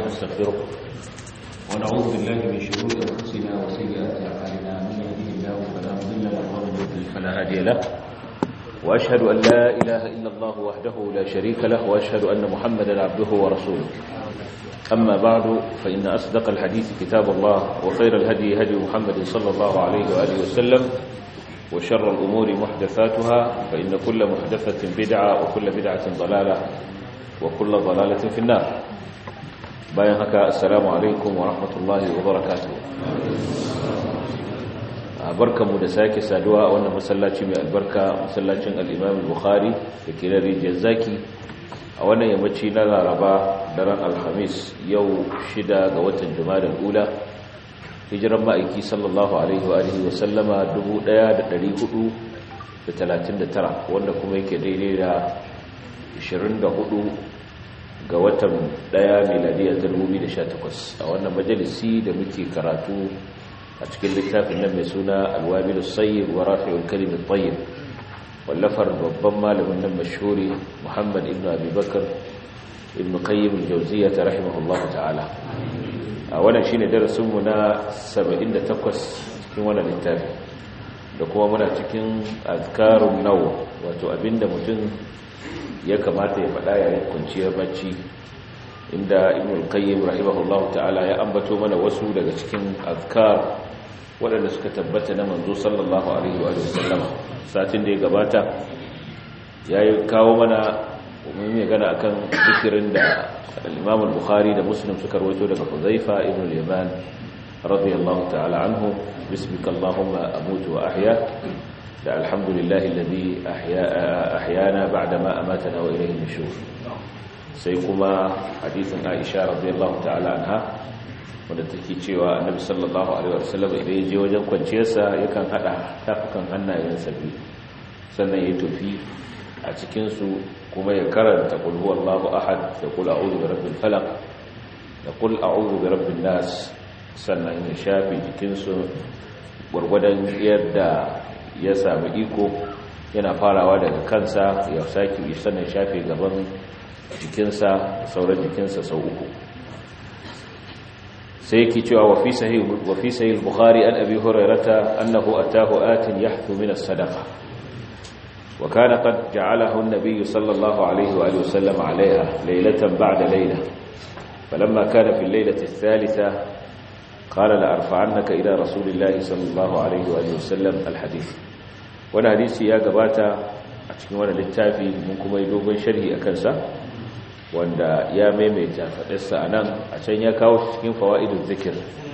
ونستغفره ونعوذ بالله من شرور أنفسنا وسيئات أعمالنا من يهده الله فلا مضل له ومن يضلل فلا هادي له وأشهد أن لا إله إلا الله وحده لا شريك له وأشهد أن محمدا عبده ورسوله أما بعد فإن أصدق الحديث كتاب الله وخير الهدي هدي محمد صلى الله عليه وآله وسلم وشر الأمور محدثاتها فإن كل محدثة بدعة وكل بدعة ضلالة وكل ضلالة في النار bayan haka assalamu alaikum wa rahmatullahi wa barakatuh barkanmu da sake saduwa a wannan masallaci mai albarka masallacin al-Imam al-Bukhari da ke da rijiyar zaki a wannan yammaci na Laraba daren Alhamis yau shida ga watan Jumadal Ula hijiran ma'aiki sallallahu alaihi wa alihi wa sallama 1439 wanda kuma yake daidai da 24 ga watan daya miladiyar 2018 a wannan majalisi da muke karatu a cikin littafin nan mai suna alwabilu sayyid wa rafi'ul kalimin tayyib wallafar babban malamin nan mashhuri muhammad ibn abubakar ibn qayyim al-jawziyya rahimahullahu ta'ala a wannan shine darasinmu na 78 cikin wannan littafi da kuma muna cikin azkarun naw wato abinda mutum ya kamata ya faɗa yayin kwanciyar bacci inda ibn al-qayyim rahimahullahu ta'ala ya ambato mana wasu daga cikin azkar waɗanda suka tabbata na manzo sallallahu alaihi wa sallam satin da ya gabata yayi kawo mana mun yi gana akan zikirin da al-imam al-bukhari da muslim suka rawaito daga huzaifa ibn al-yaman radiyallahu ta'ala anhu bismika allahumma amutu wa ahya da alhamdulillahi alladhi ahyana ba'dama amatana wa ilayhi nushur sai kuma hadisin Aisha radiyallahu ta'ala anha wanda take cewa Annabi sallallahu alaihi wasallam idan ya je wajen kwanciyarsa yakan hada tafukan hannayensa biyu sannan ya tufi a cikin su kuma ya karanta qul huwallahu ahad da qul a'udhu birabbil falaq da qul a'udhu birabbin nas sannan ya shafe jikinsu gwargwadon yadda ya sami iko yana farawa daga kansa ya sake sannan shafe gaban jikinsa sauran jikinsa sau uku sai yake cewa wa fi sahih wa fi sahih bukhari an abi hurairata annahu atahu atin yahthu min as-sadaqa wa kana qad ja'alahu an-nabiy sallallahu alayhi wa alihi wasallam 'alayha laylatan ba'da layla falamma kana fi al-laylati ath-thalitha qala la arfa'annaka ila rasulillahi sallallahu alayhi wa alihi wasallam al-hadith wani hadisi ya gabata a cikin wani littafi mun kuma yi dogon sharhi a kansa wanda ya maimaita faɗarsa a nan a can ya kawo cikin fawa'idun zikir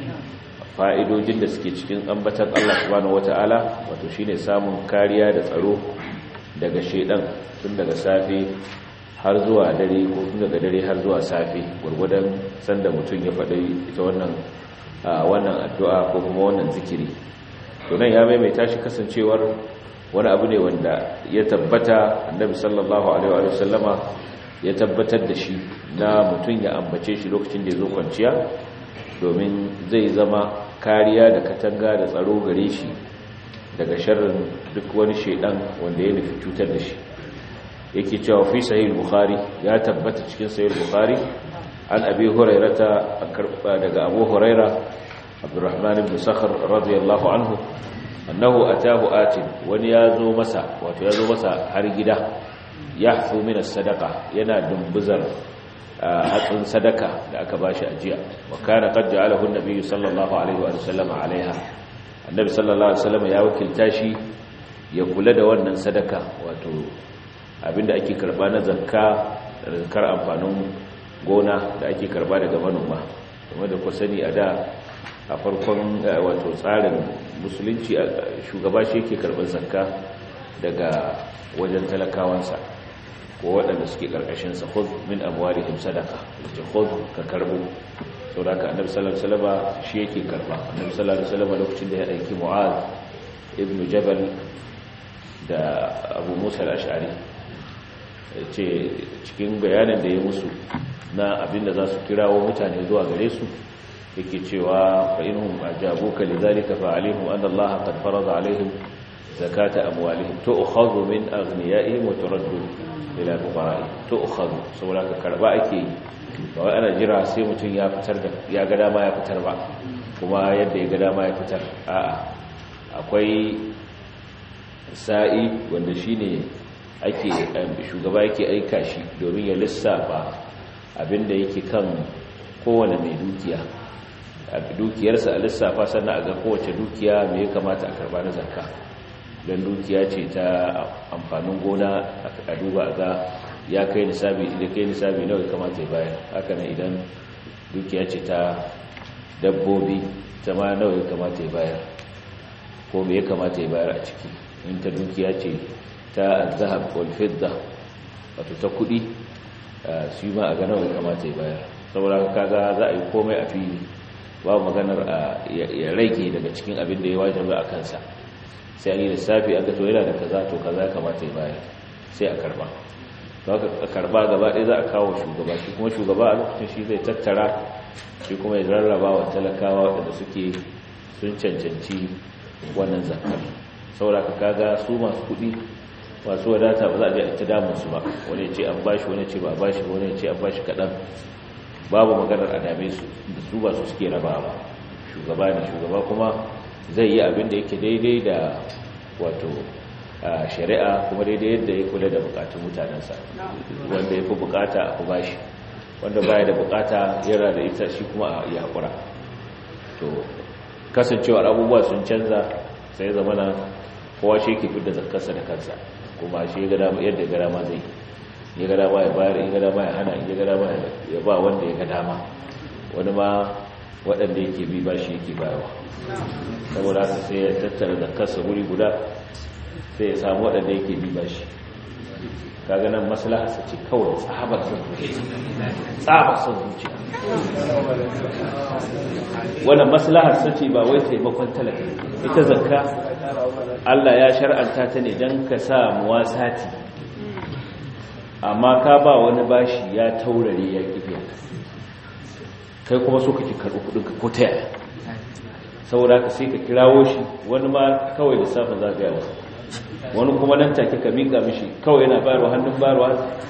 fa'idojin da suke cikin ambatan Allah subhanahu wata'ala wato shine samun kariya da tsaro daga shedan tun daga safe har zuwa dare ko tun daga dare har zuwa safe gurgudan sanda mutum ya faɗi ita wannan wannan addu'a ko kuma wannan zikiri to nan ya maimaita shi kasancewar wani abu ne wanda ya tabbata annabi sallallahu alaihi wa sallama ya tabbatar da shi na mutum ya ambace shi lokacin da ya zo kwanciya domin zai zama kariya da katanga da tsaro gare shi daga sharrin duk wani shaidan wanda ya nufi cutar da shi yake cewa fi sahih bukhari ya tabbata cikin sahih bukhari an abi hurairata daga abu huraira abdurrahman ibn sakhr radiyallahu anhu annahu atahu atin wani yazo masa wato yazo masa har gida yahfu min as-sadaqa yana dumbuzar hatsin sadaka da aka bashi ajiya wa kana qad ja'alahu an-nabiy sallallahu alaihi wa sallam alaiha annabi sallallahu alaihi wasallam ya wakilta shi ya kula da wannan sadaka wato abinda ake karba na zakka da zakar amfanin gona da ake karba daga manoma kuma da ku sani a da a farkon wato tsarin musulunci shugaba shi yake karɓar zakka daga wajen talakawansa ko waɗanda suke ƙarƙashinsa khudh min amwalihim sadaqa yace khudh ka karbo saboda annabi sallallahu alaihi wasallam shi yake karba annabi sallallahu alaihi wasallam lokacin da ya aiki mu'az ibn jabal da abu musa al-ash'ari yace cikin bayanin da ya musu na abinda za su kirawo mutane zuwa gare su yake cewa fa inhum ajabuka lidhalika fa alaihim anna Allah qad farada alaihim zakata amwalihim tu'khadhu min aghniyaihim wa turaddu ila fuqara'ihim tu'khadhu saboda ka karba ake yi ba wai ana jira sai mutum ya fitar da ya ga dama ya fitar ba kuma yadda ya ga dama ya fitar a'a akwai sa'i wanda shine ake shugaba yake aika shi domin ya lissafa abinda yake kan kowane mai dukiya a dukiyarsa a lissafa sannan a ga kowace dukiya mai ya kamata a karba na zakka don dukiya ce ta amfanin gona a duba ga ya kai nisabi idan kai nisabi nawa ya kamata ya bayar haka nan idan dukiya ce ta dabbobi ta ma nawa ya kamata ya bayar ko me ya kamata ya bayar a ciki in ta dukiya ce ta zahab wal fidda wato ta kudi shi ma a ga nawa ya kamata ya bayar saboda kaga za a yi komai a fili babu maganar ya rage daga cikin abin da ya wajaba a kansa sai an yi lissafi aka to yana da kaza to kaza ya kamata ya bayar sai a karba to aka karba gaba ɗaya za a kawo shugaba shi kuma shugaba a lokacin shi zai tattara shi kuma ya rarraba wa talakawa waɗanda suke sun cancanci wannan zakar saboda ka kaga su masu kuɗi masu wadata ba za a je a ta damun su ba wani ce an bashi wani ce ba a bashi wani ce an bashi kaɗan babu maganar a dame su da su ba su suke raba ba shugaba ne shugaba kuma zai yi abin da yake daidai da wato shari'a kuma daidai yadda ya kula da bukatun mutanensa wanda ya fi bukata a kuma shi wanda baya da bukata yana da ita shi kuma a yi haƙura to kasancewar abubuwa sun canza sai zamana kowa shi ke fidda zakarsa da kansa kuma shi yadda ya ga dama zai ya ga dama ya bayar ya ga dama ya hana ya ga dama ya ba wanda ya ga dama wani ma waɗanda yake bi ba shi yake bayarwa saboda haka sai ya tattara zakarsa wuri guda sai ya samu waɗanda yake bi ba shi kaga nan maslaha sa ce kawai tsabar son zuciya tsabar son zuciya wannan maslahar sa ce ba wai taimakon talaka ita zakka Allah ya shar'anta ta ne dan ka sa muwasati amma ka ba wani bashi ya taurare ya kifiya kai kuma so kake karɓi kudin ka ko ta yaya saboda ka sai ka kirawo shi wani ma kawai lissafin za ka yi wasa wani kuma nan take ka miƙa mishi kawai yana bayarwa hannun bayarwa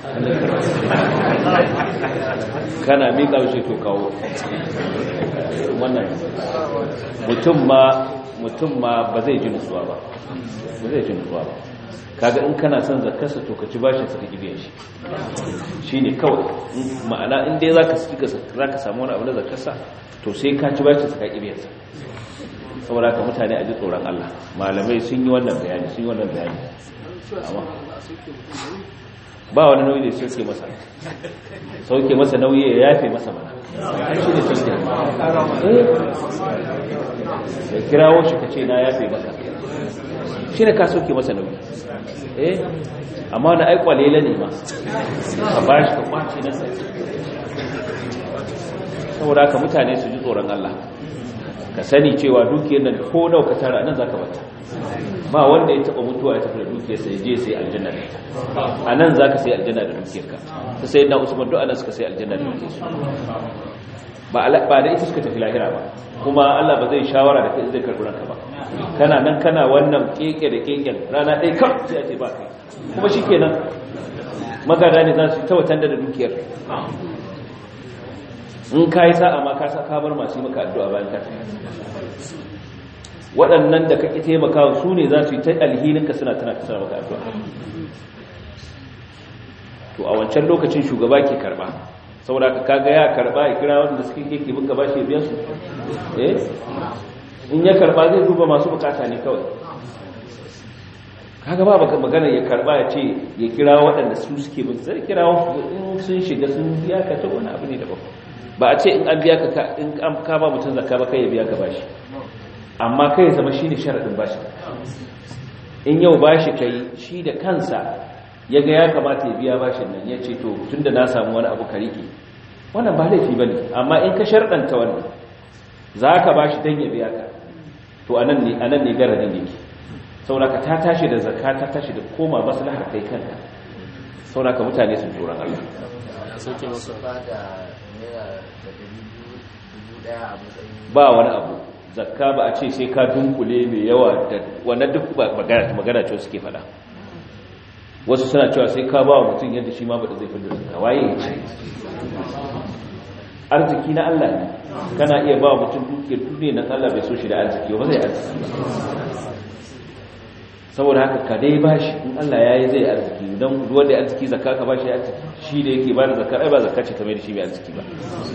kana miƙa mishi to kawo wannan mutum ma mutum ma ba zai ji nutsuwa ba ba zai ji nutsuwa ba kaga in kana son zakarsa to ka ci bashin sa ka gibe shi shine kawai ma'ana in dai zaka sika zaka samu wani abu na zakarsa to sai ka ci bashin sa ka gibe sa saboda ka mutane a ji tsoron Allah malamai sun yi wannan bayani sun yi wannan bayani ba wani nauyi da sauke masa sauke masa nauyi ya yafe masa mana shi ne sauke da kirawo shi ka ce na yafe masa shi ne ka sauke masa nauyi eh amma wani aikwalela ne ma ka ba shi ka kwace nasa saboda haka mutane su ji tsoron Allah ka sani cewa dukiyar nan ko nau ka tara nan zaka bata ba wanda ya taba mutuwa ya tafi da dukiyar sai je sai aljanna da ita a nan zaka sai aljanna da dukiyar ka ta sai na usman duk anan suka sai aljanna da dukiyar su ba ba da ita suka tafi lahira ba kuma Allah ba zai shawara da kai zai karbi ranka ba kana nan kana wannan keke da keken rana ɗaya kam sai a ce ba kai kuma shikenan magada ne za su tawatar da dukiyar in ka yi sa'a ma ka sa bar masu yi maka addu'a bayan ka waɗannan da kake taimakawa su ne za su yi ta alhininka suna tana kasar maka addu'a to a wancan lokacin shugaba ke karba saboda ka kaga ya karba ya kira wanda suke keke bin gaba shi biyan su eh in ya karba zai duba masu bukata ne kawai kaga ba baka magana ya karba ya ce ya kira waɗanda su suke bin zai kira in sun shiga sun biya ka ta wani abu ne daban ba a ce in an biya ka in an ka ba mutum zakka ba kai ya biya ka bashi amma kai zama shine sharadin bashi in yau bashi kai shi da kansa ya ga ya kamata ya biya bashin nan ya ce to tunda na samu wani abu ka rike wannan ba laifi bane amma in ka sharadanta wannan zaka bashi dan ya biya ka to anan ne anan ne garadin yake saboda ka ta tashi da zakka ta tashi da koma maslahar kai kanka saboda ka mutane sun tsoron Allah sauke masa ba da naira da dubu daya a matsayin ba wani abu zakka ba a ce sai ka dunkule mai yawa da wannan duk magana ce suke fada wasu suna cewa sai ka ba wa mutum yadda shi ma ba da zai fi da zakka waye ya ce arziki na Allah ne kana iya ba mutum dukiyar duniya na Allah bai so shi da arziki ba zai arziki saboda haka ka dai bashi in Allah ya yi zai arziki don wanda ya arziki zakka ka bashi arziki shi da yake ba da zakka ai ba zakka ce kamar da shi mai arziki ba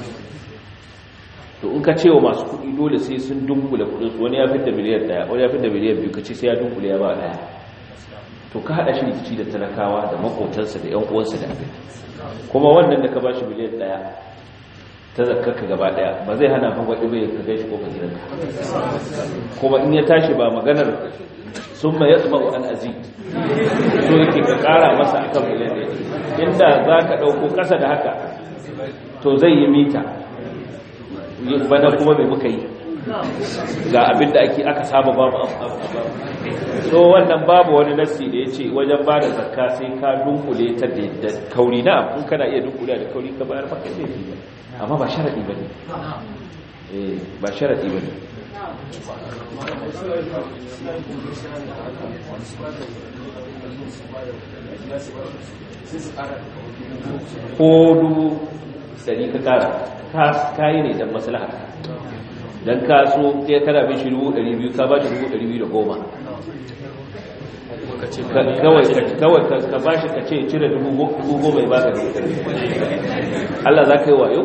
to in ka ce wa masu kuɗi dole sai sun dunkule kuɗin su wani ya fitar miliyan ɗaya wani ya fitar miliyan biyu ka ce sai ya dunkule ya ba ɗaya to ka haɗa shi rikici da talakawa da makotansa da ƴan uwansa da abin kuma wannan da ka bashi miliyan ɗaya ta zakkarka gaba ɗaya ba zai hana fa waɗi bai ka gaishe ko ka gidanka kuma in ya tashi ba maganar sun ma yatsa an azi so yake ka kara masa akan miliyan ɗaya inda za ka ɗauko ƙasa da haka to zai yi mita bana kuma mai muka yi ga abin da ake aka saba babu so wannan babu wani nasi da ya ce wajen ba da zakka sai ka dunkule ta da kauri na in kana iya dunkule da kauri ka bayar maka zai yi amma ba sharaɗi ba ne ba sharaɗi ba ne ko dubu dari ka kara kayi ne don maslaha don kaso ya kana bin shi dubu dari biyu ka ba shi dubu dari biyu da goma kawai ka ba shi ka ce cire dubu goma ya ba ka Allah za ka yi wayo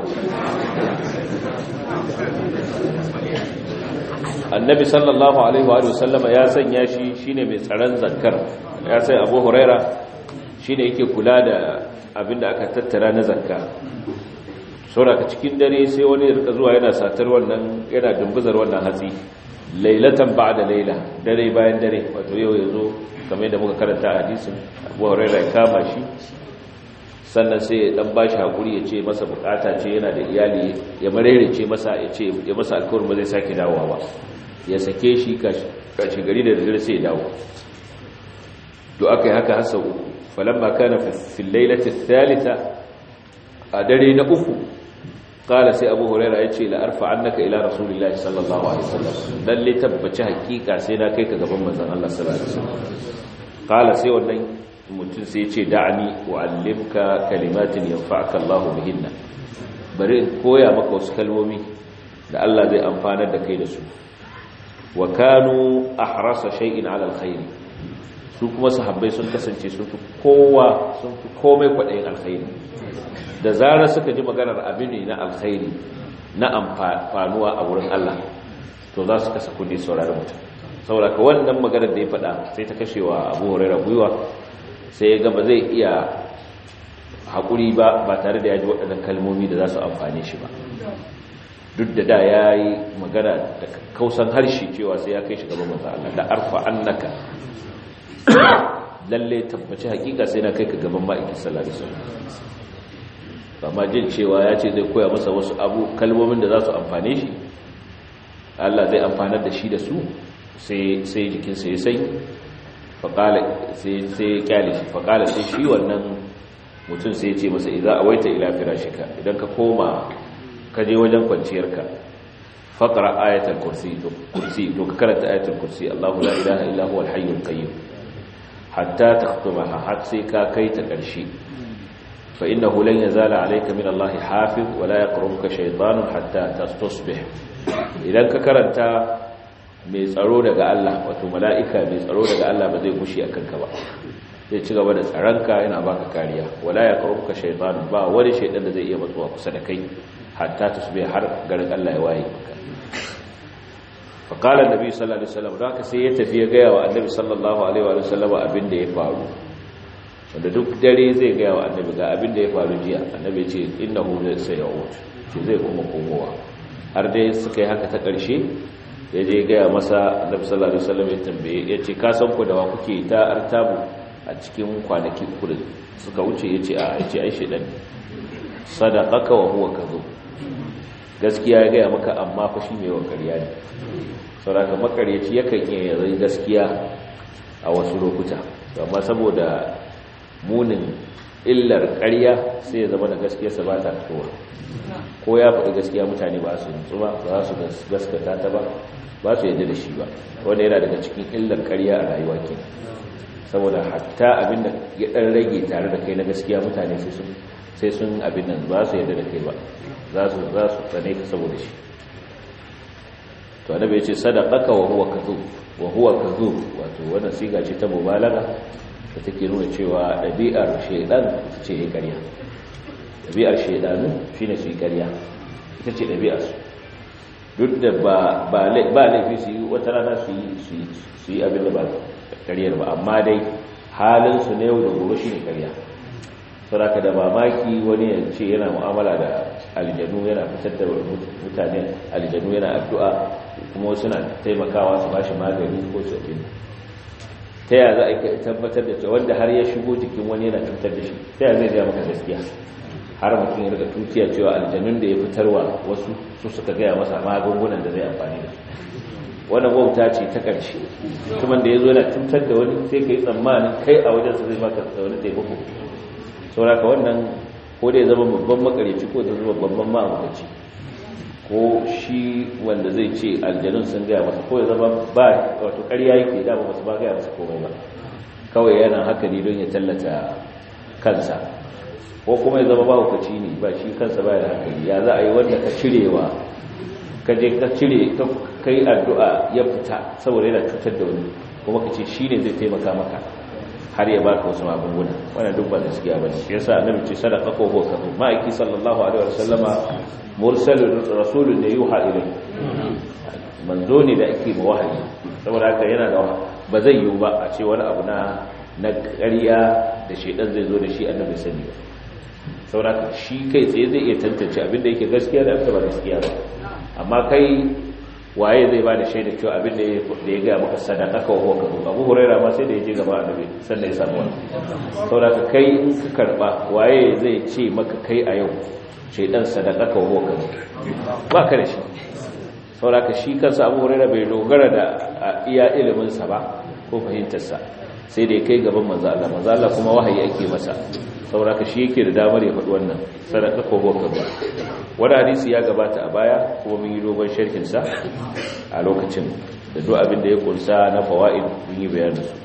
annabi sallallahu alaihi wa sallama ya sanya shi shine mai tsaron zakkar ya sai abu huraira shine yake kula da abinda aka tattara na zakka sauraka cikin dare sai wani rika zuwa yana satar wannan yana dumbuzar wannan hatsi lailatan ba'da laila dare bayan dare wato yau yazo kamar yadda muka karanta a hadisin abu huraira ya kama shi sannan sai ya dan bashi hakuri ya ce masa bukata ce yana da iyali ya marerece masa ya ce ya masa alkawarin ba zai sake dawowa ba ya sake shi kashi gari da dare sai ya dawo to aka yi haka hasa uku falamma kana fil lailati thalitha a dare na uku qala sai abu huraira ya ce la arfa annaka ila rasulillahi sallallahu alaihi wasallam lalle tabbaci hakika sai na kai ka gaban manzon Allah sallallahu alaihi wasallam qala sai wannan mutum sai ce da'ani wa'allimka kalimatin yanfa'aka Allahu bihinna bari in koya maka wasu kalmomi da Allah zai amfanar da kai da su wa kanu ahrasa shay'in 'ala alkhair su kuma sahabbai sun kasance sun fi kowa sun fi komai kwadayin alkhairi da zarar suka ji maganar abin ne na alkhairi na amfanuwa a wurin Allah to za su kasa kudi saurari mutum saboda ka wannan maganar da ya faɗa sai ta kashewa Abu Hurairah gwiwa sai ya gaba zai iya haƙuri ba ba tare da ya ji waɗannan kalmomi da za su amfane shi ba duk da da ya yi magana da kausan harshe cewa sai ya kai shi gaban maza Allah da arfa annaka lalle tabbaci hakika sai na kai ka gaban ma'aikin sallallahu alaihi wasallam amma jin cewa ya ce zai koya masa wasu abu kalmomin da za su amfane shi Allah zai amfanar da shi da su sai sai jikinsa ya sai faƙala sai ya kyale shi faƙala sai shi wannan mutum sai ya ce masa idan awaita ila firashika idan ka koma ka je wajen kwanciyarka faƙara ayatul kursi to kursi to ka karanta ayatul kursi Allahu la ilaha illa huwa al-hayyul qayyum hatta takhtumaha har sai ka kai ta ƙarshe fa innahu lan yazala alayka min Allah hafiz wa la yaqrubuka shaytanun hatta tasbih idan ka karanta mai tsaro daga Allah wato mala'ika mai tsaro daga Allah ba zai gushi a kanka ba zai ci gaba da tsaronka yana baka kariya wala ya karuka shaytan ba wani shaytan da zai iya matsuwa kusa da kai hatta tusbi har garin Allah ya waye maka fa qala annabi sallallahu alaihi wasallam da sai ya tafi ya gaya wa annabi sallallahu alaihi wa sallam abin da ya faru wanda duk dare zai gaya wa annabi ga abin da ya faru jiya annabi ya ce innahu sayawut ce zai kuma komowa har dai suka yi haka ta ƙarshe ya je gaya masa annabi sallallahu alaihi wasallam ya tambaye ya ce ka san ku da wa kuke ta artabu a cikin kwanaki uku da suka wuce ya ce a ya ce ai shedan sadaqaka wa huwa kadhub gaskiya ya gaya maka amma fa shi mai wakariya ne saboda makaryaci yakan iya yanzu gaskiya a wasu lokuta amma saboda munin illar ƙarya sai ya zama da gaskiyarsa ba ta fitowa ko ya faɗi gaskiya mutane ba su nutsu ba ba su gaskata ta ba ba su yadda da shi ba wanda yana daga cikin illar ƙarya a rayuwa ke saboda hatta abin da ya ɗan rage tare da kai na gaskiya mutane sai sun abin nan ba su yadda da kai ba za su za su tsane ka saboda shi to annabi ya ce sadaqaka wa huwa kadhub wa huwa kadhub wato wannan siga ce ta mubalaga da take nuna cewa ɗabi'ar shaidan ce ya ƙarya ɗabi'ar shaidanu shi ne su yi ƙarya ita ce ɗabi'arsu duk da ba laifi su yi wata rana su yi abin da ba ƙaryar ba amma dai halinsu na yau da gobe shi ne ƙarya sauraka da mamaki wani ya ce yana mu'amala da aljanu yana fitar da mutane aljanu yana addu'a kuma wasu na taimakawa su ba shi magani ko su abin ta yaya za a tabbatar da cewa wanda har ya shigo jikin wani yana cutar da shi ta yaya zai gaya maka gaskiya har mutum ya riga tutiya cewa aljanun da ya fitarwa wasu su suka gaya masa magungunan da zai amfani da su wannan wauta ce ta ƙarshe mutumin da ya zo yana cutar da wani sai ka yi tsammanin kai a wajensa zai baka wani taimako sauraka wannan ko da ya zama babban makarici ko da zama babban ma'amukaci ko shi wanda zai ce aljanun sun gaya masa ko ya zama ba wato ƙarya yake dama masu ba gaya masa komai ba kawai yana haka ne don ya tallata kansa ko kuma ya zama ba hukaci ne ba shi kansa ba da hankali ya za a yi wanda ka cirewa ka je ka cire ka kai addu'a ya fita saboda yana cutar da wani kuma ka ce shi ne zai taimaka maka har ya baka wasu magunguna wannan duk ba gaskiya bane shi yasa annabi ce sadaqa ko ko kafu ma'aiki sallallahu alaihi wasallama mursalun rasulun da yuha ilai manzo ne da ake wahayi saboda haka yana da ba zai yiwu ba a ce wani abu na na ƙarya da shedan zai zo da shi annabi sani ba saboda haka shi kai tsaye zai iya tantance abin da yake gaskiya da abin da ba gaskiya ba amma kai waye zai ba da shaida cewa abin da ya gaya maka sadaka ka wa ka abu huraira ma sai da ya je gaba annabi sannan ya samu wani saboda ka kai in ka karba waye zai ce maka kai a yau shaidan sadaka ka wa ka ba ka da shi saboda ka shi kansa abu huraira bai dogara da iya ilimin sa ba ko fahimtar sa sai da ya kai gaban manzo Allah manzo Allah kuma wahayi ake masa saboda ka shi yake da damar ya faɗi wannan sadaka ko wa ka wani hadisi ya gabata a baya kuma mun yi dogon sharhinsa a lokacin da duk abin da ya kunsa na fawaid mun yi bayanin su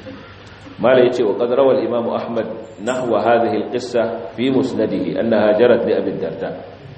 mala yace wa qad rawal imam ahmad nahwa hadhihi alqissa fi musnadihi annaha jarat li abi darda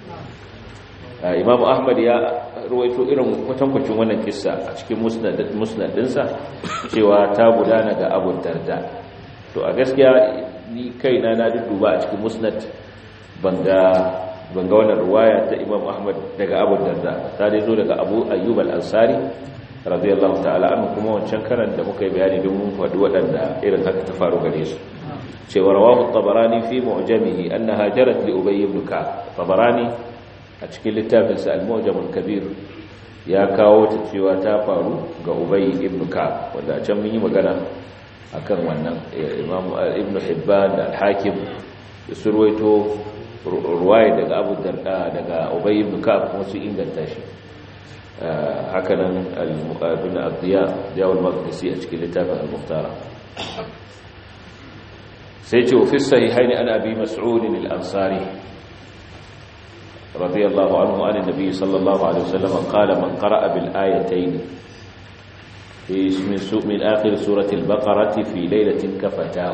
imam ahmad ya ruwaito irin kwatankwacin wannan kissa a cikin musnad musnadinsa cewa ta gudana ga abu darda to a gaskiya ni kaina na dudduba a cikin musnad banga ban ga wannan ruwaya ta Imam Ahmad daga Abu Darda ta dai zo daga Abu Ayyub al-Ansari radiyallahu ta'ala anhu kuma wancan karan da muka yi bayani don mun faɗi waɗanda irin haka ta faru gare su cewa rawahu tabarani fi mu'jamihi annaha jarat li Ubay ibn Ka'b tabarani a cikin littafin sa al-Mu'jam al-Kabir ya kawo ta cewa ta faru ga Ubay ibn Ka'b wanda can mun yi magana akan wannan Imam Ibn Hibban da al-Hakim surwaito ruwaya daga abu darda daga ubay ibn ka'ab kuma su inganta shi hakanan al-muqabil ad-diya diyawul maqdisi a cikin littafin al-muhtara sai ce fi sahihaini an abi mas'ud al-ansari radiyallahu anhu an an-nabi sallallahu alaihi wasallam qala man qara'a bil ayatayn fi min min akhir surati al-baqarah fi laylatin kafatahu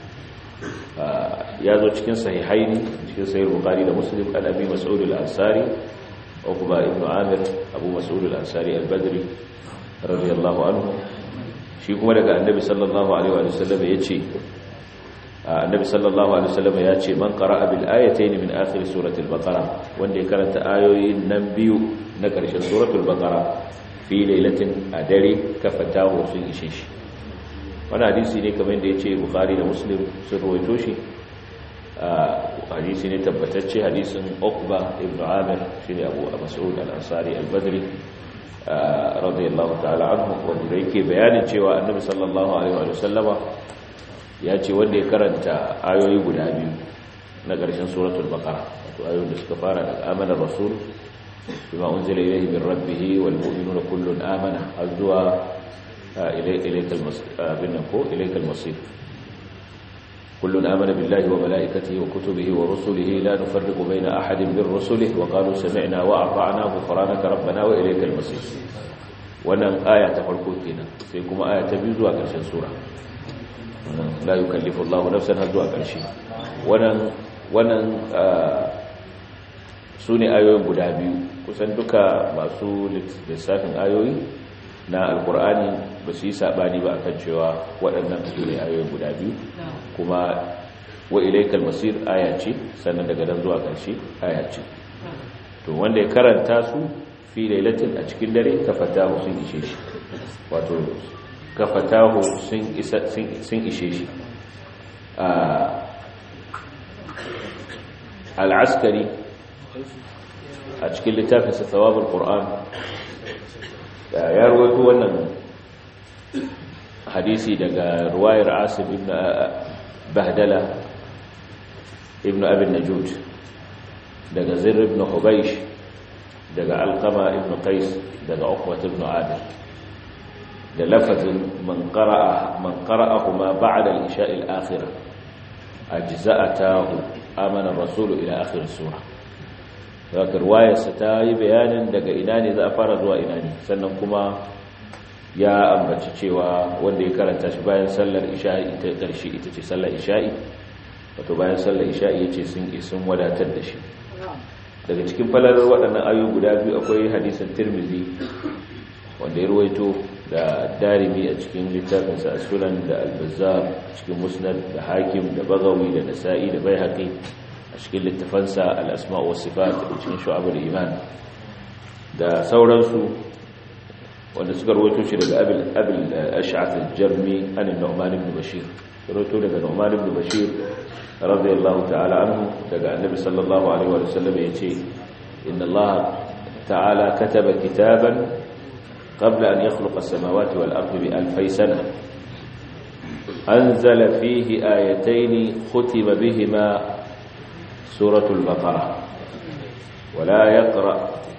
ya zo cikin sahihaini cikin sahih bukhari da muslim an abi mas'ud al-ansari uqba ibn amir abu mas'ud al-ansari al-badri radiyallahu anhu shi kuma daga annabi sallallahu alaihi wa sallam yace annabi sallallahu alaihi wa sallam yace man qara'a bil ayatayn min akhir surati al-baqara wanda ya karanta ayoyin nan biyu na ƙarshen suratul baqara fi lailatin a dare kafatahu sun ishe shi wani hadisi ne kamar da ya ce bukari da muslim sun rawaito shi hadisi ne tabbatacce hadisin okba ibn amir shi ne abu mas'ud al-ansari al-badri radiyallahu ta'ala anhu wanda yake bayanin cewa annabi sallallahu alaihi wa sallama ya ce wanda ya karanta ayoyi guda biyu na ƙarshen suratul baqara wato ayoyin da suka fara daga amanar rasul bima unzila ilayhi min rabbih wal mu'minuna kullun amana azwa إليك المصير بنكو إليك المصير kullun amana billahi wa malaikatihi wa kutubihi wa rusulihi la nufarriqu baina ahadin min rusulihi wa qalu sami'na wa ata'na ghufranaka rabbana wa ilaykal masir wannan aya ta farko kenan sai kuma aya ta biyu zuwa ƙarshen sura la yukallifu Allahu nafsan har zuwa ƙarshe wannan wannan su ne ayoyin guda biyu kusan duka masu lissafin ayoyi na alkur'ani ba su yi saɓani ba akan cewa waɗannan su ne ayoyin guda biyu kuma wa ilaikal masir aya ce sannan daga nan zuwa ƙarshe aya ce to wanda ya karanta su fi lailatin a cikin dare kafatahu sun ishe shi wato kafatahu sun ishe shi al'askari a cikin littafinsa tsawabin ƙur'an ya ruwaito wannan hadisi daga ruwayar asib ibn bahdala ibn abin najud daga zir ibn hubaish daga alkama ibn qais daga uqbat ibn adil da lafazin man qara'a man qara'ahuma ba'da al-isha'i al-akhirah ajza'atahu amana ar-rasul ila akhir as-surah zaka riwayarsa ta yi bayanin daga ina ne za a fara zuwa ina ne sannan kuma ya ambaci cewa wanda ya karanta shi bayan sallar isha'i ita karshe ita ce sallar isha'i wato bayan sallar isha'i yace sun isun wadatar da shi daga cikin falalar waɗannan ayoyi guda biyu akwai hadisin tirmizi wanda ya ruwaito da darimi a cikin littafinsa a sunan da albazar cikin musnad da hakim da bagawi da nasa'i da bai haƙi a cikin littafansa al'asma wa sifat da cikin shu'abar iman da sauransu wanda suka ruwaito shi daga abil ash'ath al-jarmi an nu'man ibn bashir ruwaito daga nu'man ibn bashir radiyallahu ta'ala anhu daga annabi sallallahu alaihi wa sallam yace inna allaha ta'ala kataba kitaban qabla an yakhluqa as-samawati wal ardi bi alfay sana anzala fihi ayatayn khutima bihima suratul baqara ولا يقرأ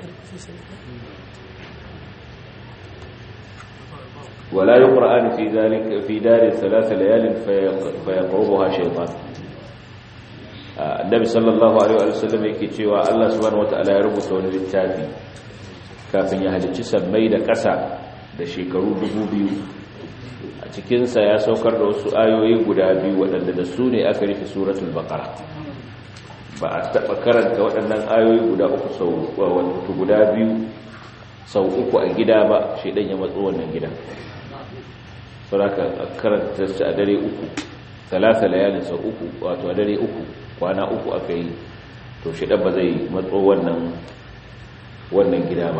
ولا يقرأان في ذلك في دار ثلاث ليال فيقربها شيطان annabi sallallahu alaihi wa sallam yake cewa Allah subhanahu wataala ya rubuta wani littafi kafin ya halicci sammai da ƙasa da shekaru biyu. a cikin sa ya saukar da wasu ayoyi guda biyu waɗanda da su ne aka rufe suratul baqara ba a taɓa karanta waɗannan ayoyi guda uku sau wato guda biyu sau uku a gida ba shedan ya matso wannan gida saboda karanta shi a dare uku talata layalin sau uku wato a dare uku kwana uku aka yi to shi ba zai matso wannan wannan gida ba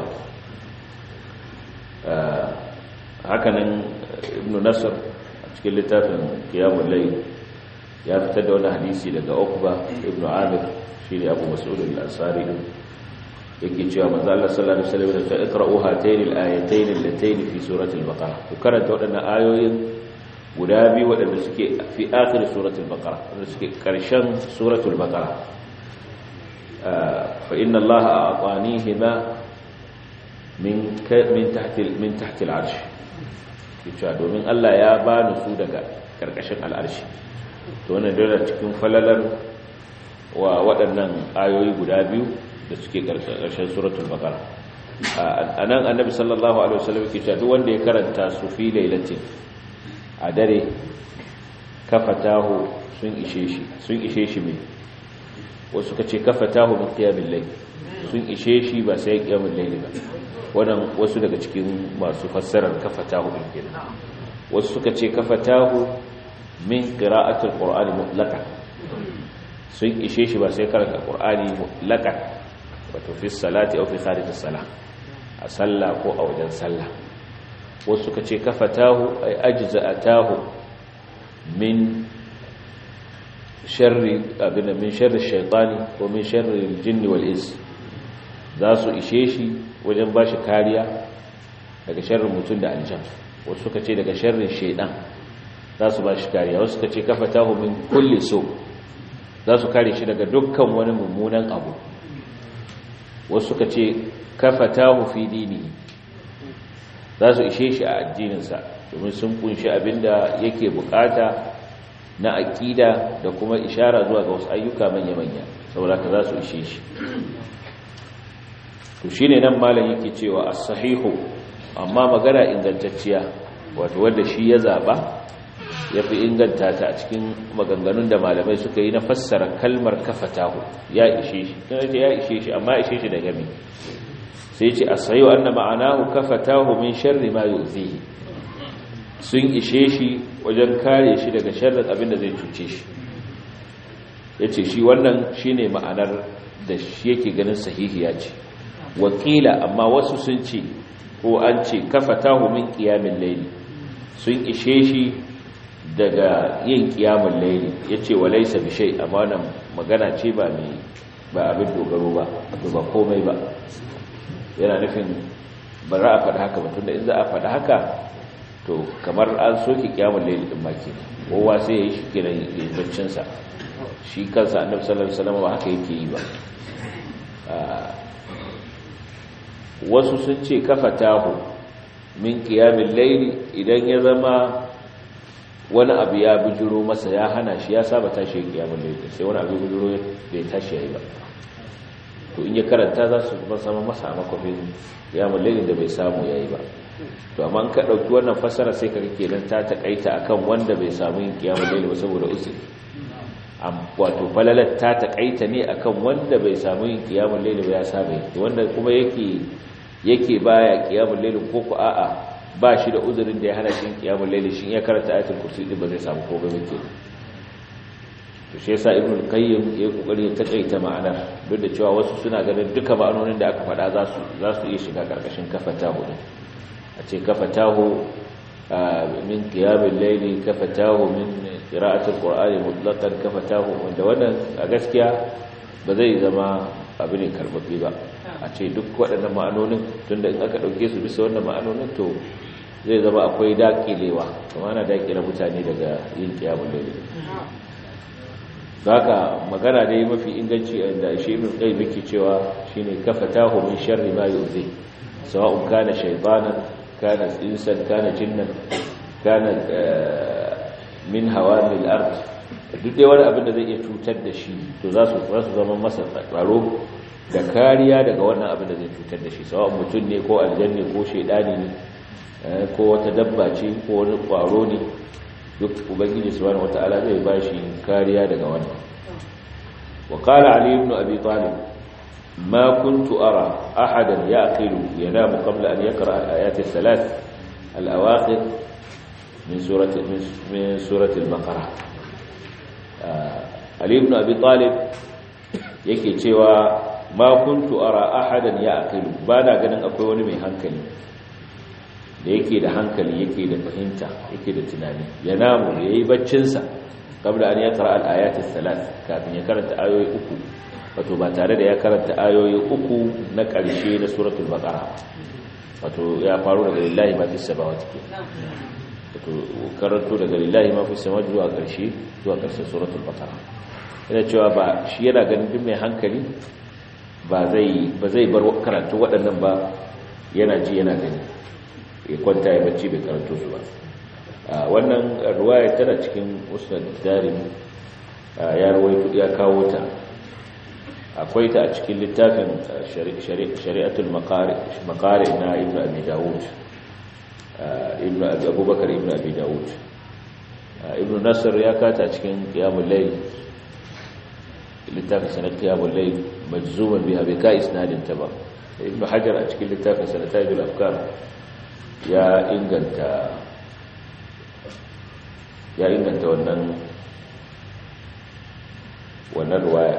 hakanan ibn nasr a cikin littafin kiyamun lai ya fitar da wani hadisi daga ukba ibn amir shi ne abu mas'ud al-ansari yake cewa manzo Allah sallallahu alaihi wasallam ya iqra'u hatayn al-ayatayn allatayn fi surati al-baqara ku karanta wadannan ayoyin guda biyu waɗanda suke fi akhir suratul baqara wanda suke ƙarshen suratul baqara fa inna allaha a'tanihima min min tahti min tahti al'arsh kici domin Allah ya bani su daga karkashin al'arshi to wannan dole cikin falalar wa waɗannan ayoyi guda biyu da suke ƙarshen suratul baqara anan annabi sallallahu alaihi wasallam yake cewa duk wanda ya karanta su fi lailatin a dare kafatahu sun ishe shi sun ishe shi mai wasu ka ce kafatahu min qiyamil layl sun ishe shi ba sai qiyamul layl ba wannan wasu daga cikin masu fassarar kafatahu din kenan wasu suka ce kafatahu min qira'atil qur'ani mutlaqan sun ishe shi ba sai karanta qur'ani mutlaqan wato fi salati aw fi kharij as-salah a sallah ko a wajen sallah wasu suka ce kafatahu ay ajza'atahu min sharri abin min sharri shaytani ko min sharri aljinni wal ins za su ishe shi wajen bashi kariya daga sharrin mutum da aljan wasu suka ce daga sharrin shaydan za su bashi kariya wasu suka ce kafatahu min kulli so za su kare shi daga dukkan wani mummunan abu wasu suka ce kafatahu fi dinihi za su ishe shi a addininsa domin sun kunshi abinda yake bukata na aƙida da kuma ishara zuwa ga wasu ayyuka manya-manya saboda ka za su ishe shi to shi ne nan malam yake cewa a sahihu amma magana ingantacciya wato wanda shi ya zaɓa ya fi inganta ta a cikin maganganun da malamai suka yi na fassara kalmar kafatahu ya ishe shi ya ishe shi amma ishe shi da gami sai ce a sayo an na ma'anahu kafatahu min sharri ma yuzihi sun ishe shi wajen kare shi daga sharrin abin da zai cuce shi ya ce shi wannan shi ne ma'anar da shi yake ganin sahihiya ce wakila amma wasu sun ce ko an ce kafatahu min kiyamin laili sun ishe shi daga yin kiyamun laili ya ce wa laisa bishai amma wannan magana ce ba mai ba abin dogaro ba ba komai ba yana nufin ba za a faɗi haka ba tunda in za a faɗi haka to kamar an soke kiyamun laili din maki kowa sai ya yi shi kiran baccinsa shi kansa annabi sallallahu alaihi wasallam ba haka yake yi ba wasu sun ce kafa tahu min kiyamin laili idan ya zama wani abu ya bujuro masa ya hana shi ya saba tashi yin kiyamun laili sai wani abu bujuro bai tashi yayi ba to in ya karanta za su ba sama masa a makwafin kiyamun laili da bai samu yayi ba to amma ka dauki wannan fassara sai ka kake nan ta takaita akan wanda bai samu yin kiyamun laili ba saboda uzuri wato falalat ta takaita ne akan wanda bai samu yin kiyamun laili ba ya saba yi wanda kuma yake yake baya kiyamun laili ko ku a'a ba shi da uzurin da ya hana shi kiyamun laili shi ya karanta ayatul kursi din ba zai samu ko ba yake to shi yasa ibnu qayyim ya kokari ya takaita ma'anar duk da cewa wasu suna ganin duka ma'anonin da aka faɗa za su za su iya shiga karkashin kafatahu din a ce kafatahu min qiyamil layli kafatahu min qira'atil qur'ani mutlaqan kafatahu wanda wannan a gaskiya ba zai zama abu ne karbabbe ba a ce duk waɗannan ma'anonin tunda in aka ɗauke su bisa wannan ma'anonin to zai zama akwai daƙilewa kuma ana daƙile mutane daga yin kiyamun laili haka magana da yi mafi inganci da shi ibn qayyim yake cewa shine kafatahu min sharri ma yu'zi sawa'un kana shaytanan kana insan kana jinnan kana min hawamil ard duk dai wani abin da zai iya cutar da shi to za su za su zama masa tsaro da kariya daga wannan abin da zai cutar da shi sawa'un mutum ne ko aljanni ko shaydani ne ko wata dabba ce ko wani kwaro ne duk ubangiji subhanahu wataala zai bashi kariya daga wannan wa qala ali ibn abi talib ma kuntu ara ahadan yaqilu yanamu qabla an yaqra al-ayat al-thalath al-awakhir min surati min surati al-baqara ali ibn abi talib yake cewa ma kuntu ara ahadan yaqilu bana ganin akwai wani mai hankali da yake da hankali yake da fahimta yake da tunani ya namu ya yi baccinsa kabla an ya kara al'ayatis salat kafin ya karanta ayoyi uku wato ba tare da ya karanta ayoyi uku na ƙarshe na suratul baqara wato ya faru daga lillahi ma fis samawati ke wato karanto daga lillahi ma fis samawati zuwa ƙarshe zuwa ƙarshen suratul baqara yana cewa ba shi yana ganin duk mai hankali ba zai ba zai bar karatu waɗannan ba yana ji yana gani ya kwanta ya bacci bai karanto su ba wannan ruwaya tana cikin musnad darim ya rawaito ya kawo ta akwai ta a cikin littafin shari'atul maqari maqari na ibnu abi daud ibnu abi abubakar ibnu abi daud ibnu nasr ya kata cikin qiyamul layl littafin sanad qiyamul layl majzuman biha bi ka isnadin ta ba ibnu hajar a cikin littafin sanatayul afkar ya inganta ya inganta wannan wannan ruwaya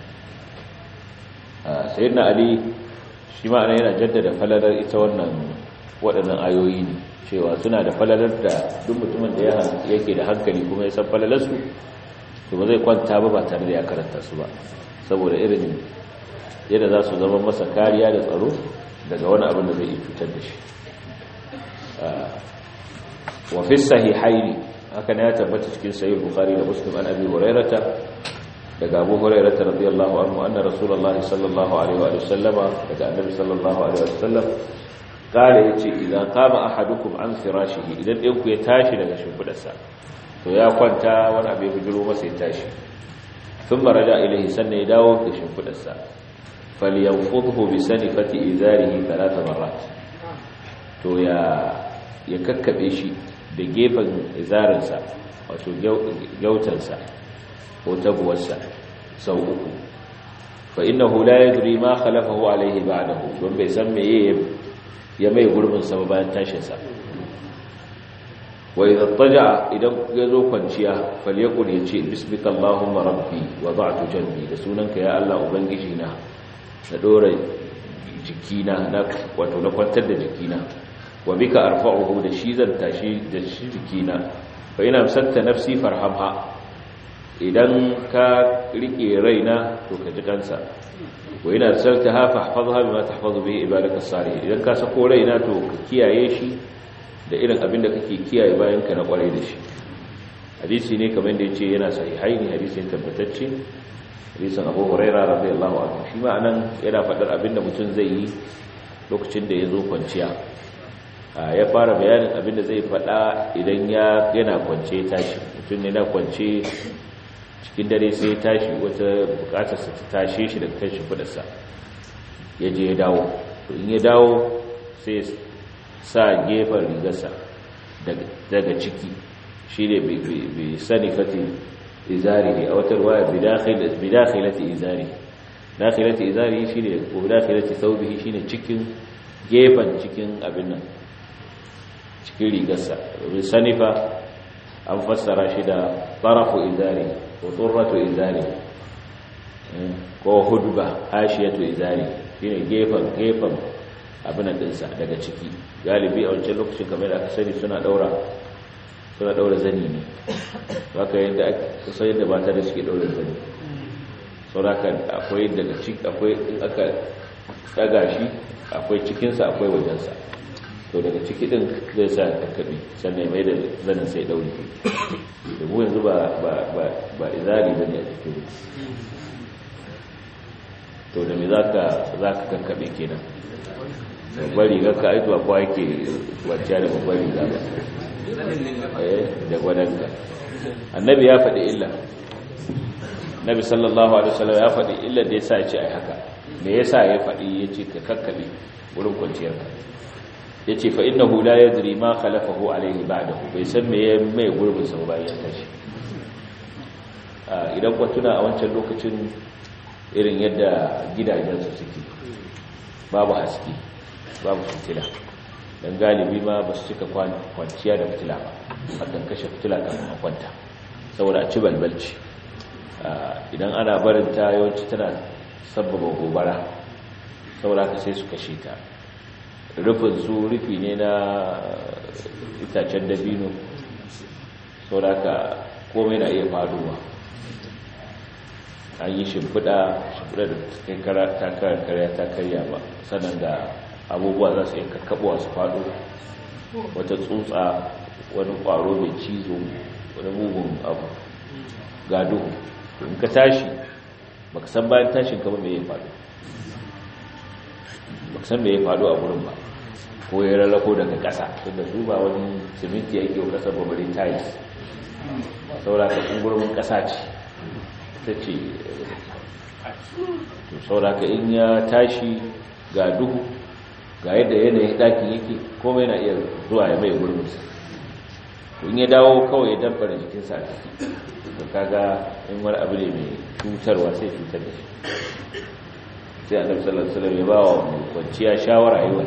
sayyidina ali shi ma'ana yana jaddada falalar ita wannan waɗannan ayoyi ne cewa suna da falalar da duk mutumin da yake da hankali kuma ya san falalarsu to ba zai kwanta ba ba tare da ya karanta su ba saboda irin yadda za su zama masa kariya da tsaro daga wani abin da zai iya cutar da shi wa fi sahihaini haka ne ya tabbata cikin sahih bukhari da muslim an abi hurairata daga abu hurairata radiyallahu anhu anna rasulullahi sallallahu alaihi wa sallama daga annabi sallallahu alaihi wa sallam kare yace idan qama ahadukum an firashihi idan ɗan ku ya tashi daga shimfidarsa to ya kwanta wani abu ya bujiro masa ya tashi sun maraja ilahi sannan ya dawo da shimfidarsa falyanfudhu bi sanifati izarihi thalatha marrat to ya ya kakkabe shi da gefen izarinsa wato gyautansa ko tabuwarsa sau uku fa innahu la yadri ma khalafahu alayhi ba'dahu don bai san meye ya mai gurbin sa bayan tashin sa wa idza taja idan yazo kwanciya falyakul yace bismika allahumma rabbi wada'tu janbi da sunanka ya Allah ubangiji na na dora jikina na wato na kwantar da jikina wa bika arfa'uhu da shi zan tashi da shi jikina fa ina amsakta nafsi farhamha idan ka rike raina to ka ji kansa wa ina arsaltaha fahfazha bima tahfazu bihi ibadaka salihin idan ka sako raina to ka kiyaye shi da irin abin da kake kiyaye bayan ka na kwarai da shi hadisi ne kamar da yace yana sahihaini hadisi ne tabbatacce hadisin Abu Hurairah radiyallahu anhu shi ma anan yana faɗar abin da mutum zai yi lokacin da ya zo kwanciya ya fara bayanin abinda zai faɗa idan ya yana kwance tashi mutum ne na kwance cikin dare sai tashi wata bukatarsa ta tashe shi daga kan shimfidarsa ya je ya dawo in ya dawo sai sa gefen rigarsa daga ciki shi ne bai sani fati izari ne a wata ruwa bidakhilati izari dakhilati izari shi ne ko bidakhilati thawbihi shi ne cikin gefen cikin abin nan cikin rigarsa domin sanifa an fassara shi da tarafu izari ko turratu izari ko hudba hashiyatu izari shine gefen gefen abin dinsa daga ciki galibi a wancan lokacin kamar da aka sani suna daura suna daura zani ne haka yadda aka san yadda mata da suke daura zani sauraka akwai daga ciki akwai in aka daga shi akwai cikinsa akwai wajensa to daga ciki din zai sa kakkabi sannan mai da zanen sai daure da mu yanzu ba ba izari ba ne a cikin to da me za ka kakkabe kenan babbar riga ka aituwa kuwa yake kwanciya da babbar riga ba da gwadanka annabi ya faɗi illa nabi sallallahu alaihi wasallam ya faɗi illa da ya sa ya ce ai haka me yasa ya faɗi ya ce ka kakkabe wurin kwanciyarka ya ce fa inna hula ya ziri ma khalafahu alaihi ba'dahu bai san me ya mai gurbin sa bayan tashi idan ku tuna a wancan lokacin irin yadda gidajen su suke babu haske babu fitila dan galibi ma ba su cika kwanciya da fitila ba akan kashe fitila kafin a kwanta saboda a ci balbalci idan ana barin ta yawanci tana sabbaba gobara saboda haka sai su kashe ta rufin su rufi ne na itacen dabino sau da ka komai na iya faduwa an yi shimfiɗa shimfiɗa da ta karya ta karya ba sannan da abubuwa za su yi kakkaɓuwa su faɗo wata tsutsa wani ƙwaro mai cizo wani mugun abu ga duhu in ka tashi baka san bayan tashin kama mai ya faɗo baka san mai ya faɗo a wurin ba ko ya rarrako daga ƙasa tunda su ba wani siminti yake wa ƙasar babbarin tiles saura ka ƙungurmin ƙasa ce ta ce to saura ka in ya tashi ga duhu ga yadda yanayin ɗakin yake komai na iya zuwa ya mai gurbinsa in ya dawo kawai ya dabbar jikinsa a ciki da kaga in wani abu ne mai cutarwa sai cutar da shi sai annabi sallallahu alaihi wasallam ya ba wa kwanciya shawara yi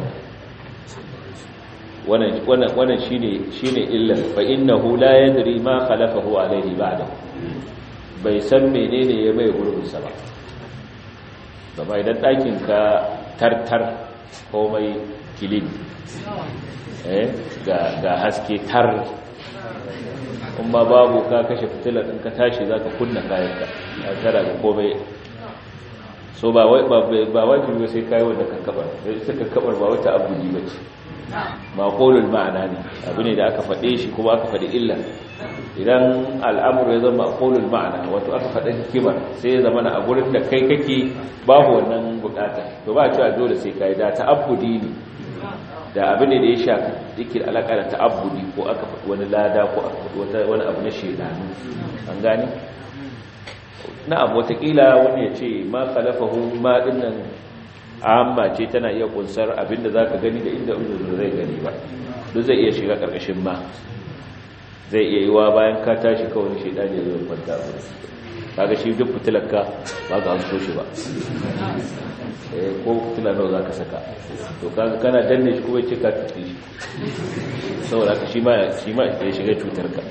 wannan wannan wannan shine shine illa fa innahu la yadri ma khalafahu alaihi ba'da bai san menene ya mai gurbin sa ba kuma idan dakin ka tartar komai kilin eh ga ga haske tar kuma babu ka kashe fitilar in ka tashi zaka kunna kayanka ka tara ga komai so ba wai ba wajibi sai kai wanda kankabar sai kankabar ba wata abudi bace maqulul ma'ana ne abu ne da aka fade shi kuma aka fadi illa idan al'amuru ya zama maqulul ma'ana wato aka fada hikimar sai ya zama a gurin da kai kake babu wannan bukata to ba cewa dole sai kai da ta'abbudi ne da abin da ya shafi yake alaka da ta'abbudi ko aka faɗi wani lada ko aka faɗi wani abu na shedanu an gane na'am watakila wani ya ce ma khalafahu ma dinnan amma ce tana iya kunsar abinda zaka gani da inda uzu zai gani ba duk zai iya shiga karkashin ma zai iya yiwa bayan ka tashi kawai shedani ya zo kwanta a wurin kaga shi duk fitilarka ba ka hanso shi ba eh ko fitila nawa zaka saka to kaga kana danne shi kuma ce ka tuti shi saboda ka shi ma shi ma ya shiga cutar ka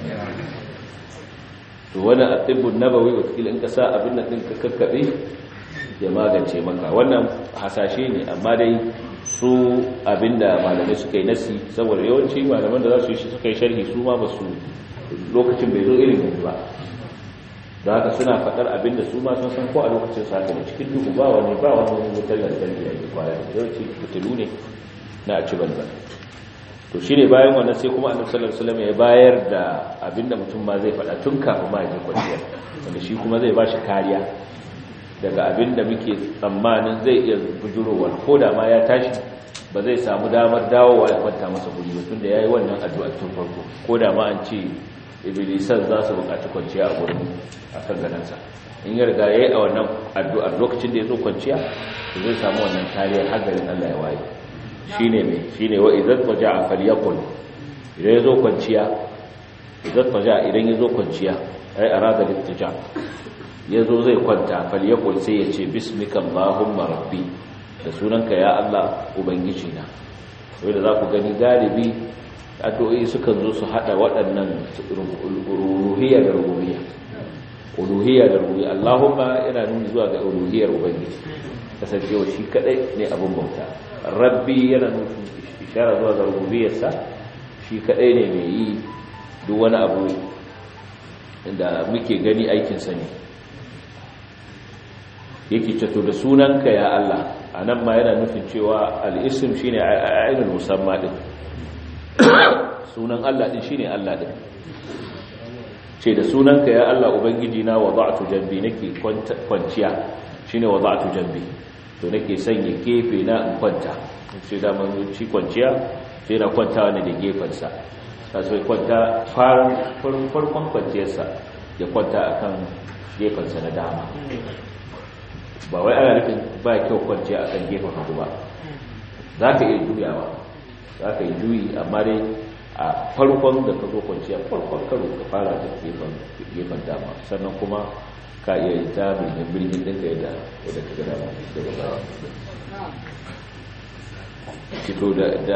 to wani atibbun nabawi wakil in ka sa abin nan din ka kakkabe ya magance maka wannan hasashe ne amma dai su abinda malamai suka yi nasi saboda yawanci malaman da za su yi shi suka yi sharhi su ma ba su lokacin bai zo irin yanzu ba da haka suna faɗar abinda su ma sun san ko a lokacin sa haka da cikin duhu ba wani ba wani wutar lantarki da ke kwaya yawanci fitilu ne na a ci banza to shine bayan wannan sai kuma annabi sallallahu alaihi wasallam ya bayar da abinda mutum ma zai faɗa tun kafin ma ya je kwanciya wanda shi kuma zai bashi kariya daga abinda muke tsammanin zai iya bujurowa ko da ma ya tashi ba zai samu damar dawowa ya kwanta masa guri ba tunda yayi wannan addu'a tun farko ko da ma an ce iblisan za su buƙaci kwanciya a gurin akan ganansa in ya riga yayi a wannan addu'ar lokacin da ya zo kwanciya zai samu wannan kariyar har garin Allah ya waye shine me shine wa idan taja'a falyakul idan yazo kwanciya idan taja'a idan yazo kwanciya ai arada littija yazo zai kwanta falyakul sai ya ce bismika allahumma rabbi da sunanka ya Allah ubangiji na wanda za ku gani galibi addu'o'i sukan zo su hada waɗannan uluhiyya da rububiyya uluhiyya da rububiyya allahumma yana nuni zuwa ga uluhiyyar ubangiji kasancewa shi kadai ne abin bauta rabbi yana nufin ishara zuwa ga rububiyarsa shi kadai ne mai yi duk wani abu da muke gani aikinsa ne yake cato da sunanka ya Allah a nan ma yana nufin cewa al'isim shi ne ainihin musamman ɗin sunan Allah ɗin shi ne Allah ɗin ce da sunanka ya Allah Ubangiji na wa za'atu jambi nake kwanciya shi ne wa za'atu jambi to nake sanya gefe na in kwanta sai da man ci kwanciya sai na kwanta wani da gefensa ta sai kwanta farkon kwanciyarsa ya kwanta akan gefensa na dama ba wai ana nufin ba kyau kwanciya akan gefen hagu ba za ka iya juyawa za ka yi juyi amma dai a farkon da ka zo kwanciya farkon karo ka fara da gefen dama sannan kuma ka iya yi ta mai birgin ɗinka yadda wadda ka gada daga bawa fito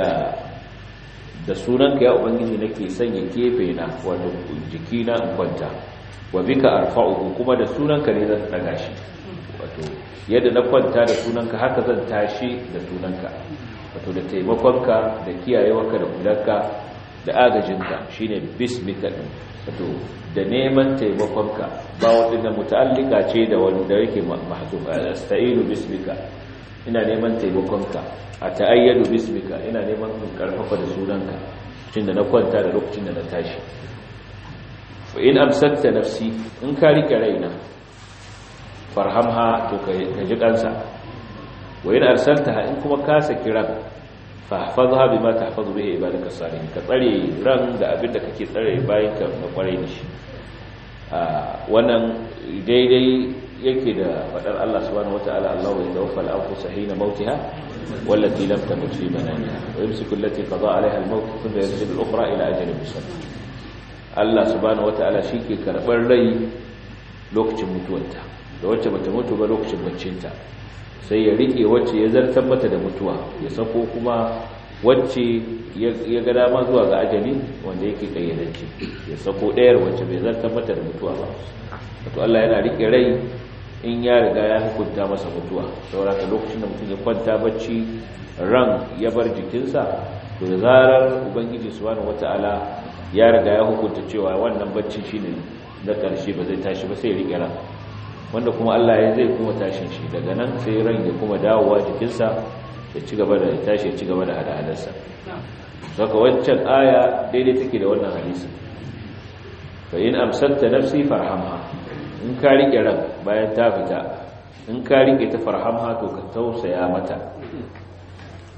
da sunanka ya ubangiji nake sanya gefe na wato jiki na in kwanta wa bika arfa'uhu kuma da sunanka ne zan daga shi wato yadda na kwanta da sunanka haka zan tashi da sunanka wato da taimakonka da kiyayewarka da kulanka da agajinka shine bismika din wato da neman taimakonka ba wadanda muta'allika ce da wanda yake mahzuf asta'inu bismika ina neman taimakonka a ta'ayyadu bismika ina neman karfafa da sunanka cikin da na kwanta da lokacin da na tashi fa in amsakta nafsi in ka rike raina farhamha to ka ji kansa wa in arsaltaha in kuma ka saki ran fahfazha bima tahfazu bihi ibadaka salihin ka tsare ran da abinda kake tsare bayan ka na kwarai da shi wannan daidai yake da fadar Allah subhanahu wataala Allahu yatawaffa al-anfusa hina mautiha wallati lam tamut fi manamiha wa yumsiku allati qada 'alayha al-maut thumma yursilu al-ukhra ila ajalin musamma Allah subhanahu wataala shike karbar rai lokacin mutuwarta da wacce bata mutu ba lokacin baccinta sai ya rike wacce ya zartar mata da mutuwa ya sako kuma wacce ya ga dama zuwa ga ajali wanda yake kayyadance ya sako ɗayar wacce bai zartar mata da mutuwa ba wato Allah yana rike rai in ya riga ya hukunta masa mutuwa saboda ka lokacin da mutum ya kwanta bacci ran ya bar jikinsa to da zarar ubangiji subhanahu wataala ya riga ya hukunta cewa wannan bacci shine na ƙarshe ba zai tashi ba sai ya rike ran wanda kuma Allah ya zai kuma tashin shi daga nan sai ran ya kuma dawowa jikinsa ya ci gaba da tashi ya ci gaba da hada-hadarsa saka wancan aya daidai take da wannan hadisi fa in amsanta nafsi farhamha in ka rike ran bayan ta fita in ka rike ta farhamha to ka tausaya mata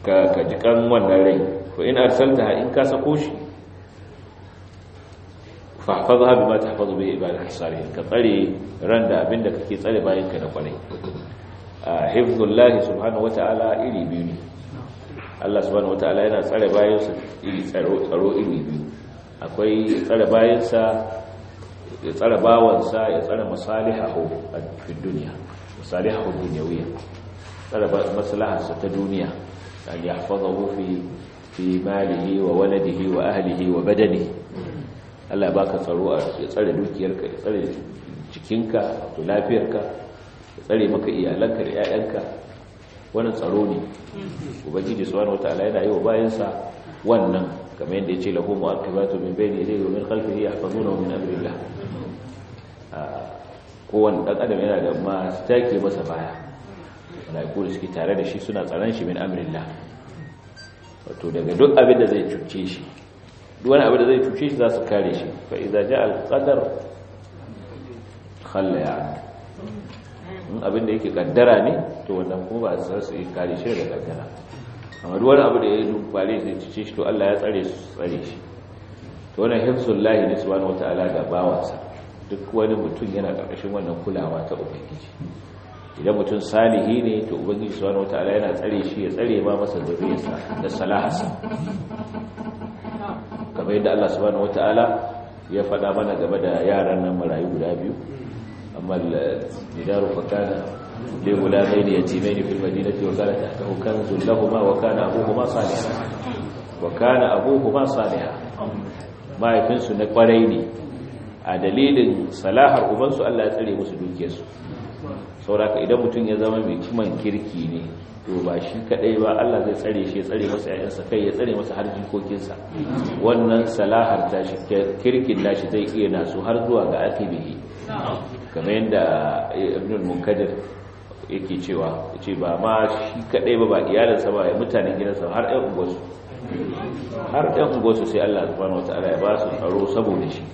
ka ka ji kan wannan rai fa in arsaltaha in ka sako shi fahfazha bima tahfazu bi ibadati salihin ka tsare ran da abinda kake tsare bayan ka da kwarai hifzullahi subhanahu wataala iri biyu ne Allah subhanahu wataala yana tsare bayansa iri tsaro tsaro iri biyu akwai tsare bayansa ya tsare bawansa ya tsare masalihahu a duniya masalihahu dunyawiyya tsare maslaharsa ta duniya an yahfazahu fi fi malihi wa waladihi wa ahlihi wa badanihi Allah baka tsaro ya tsare dukiyarka ya tsare jikinka da lafiyarka ya tsare maka iyalanka da 'ya'yanka wannan tsaro ne ubangiji subhanahu wataala yana yi wa bayansa wannan kamar yadda yace lahu mu'aqibatu min bayni yadayhi wa min khalfihi yahfazunahu min amrillah kowanne dan adam yana da masu take masa baya malaiku da suke tare da shi suna tsaron shi min amrillah wato daga duk abin da zai cuce shi duk wani abin da zai cuce shi za su kare shi fa idza ja'a al-qadar khalla ya'ni in abin da yake kaddara ne to wannan kuma ba su su yi kare shi daga kaddara amma duk wani abu da ya yi dubare zai cice shi to Allah ya tsare su tsare shi to wannan hifzul lahi ne subhanahu wataala ga bawansa duk wani mutum yana karkashin wannan kulawa ta ubangiji idan mutum salihi ne to ubangiji subhanahu wataala yana tsare shi ya tsare ma masa zuriyarsa da salahasa kamar yadda Allah subhanahu wataala ya faɗa mana game da yaran nan marayu guda biyu أما الجدار فكان لغلامين يتيمين في المدينة وكان تحته كنز لهما وكان أبوهما صالحا وكان أبوهما صالحا ما يفنسوا نقريني a dalilin salahar ubansu Allah ya tsare musu dukiyarsu sauraka idan mutum ya zama mai kiman kirki ne to ba shi kadai ba Allah zai tsare shi ya tsare masa ƴaƴansa kai ya tsare masa har jikokinsa wannan salahar ta shi kirkin nashi zai iya nasu har zuwa ga akibihi kamar yadda ibn munkadir yake cewa yace ba ma shi kadai ba ba iyalinsa ba ya mutanen gidansa har ɗan unguwarsu har ɗan unguwarsu sai Allah subhanahu wataala ya ba su tsaro saboda shi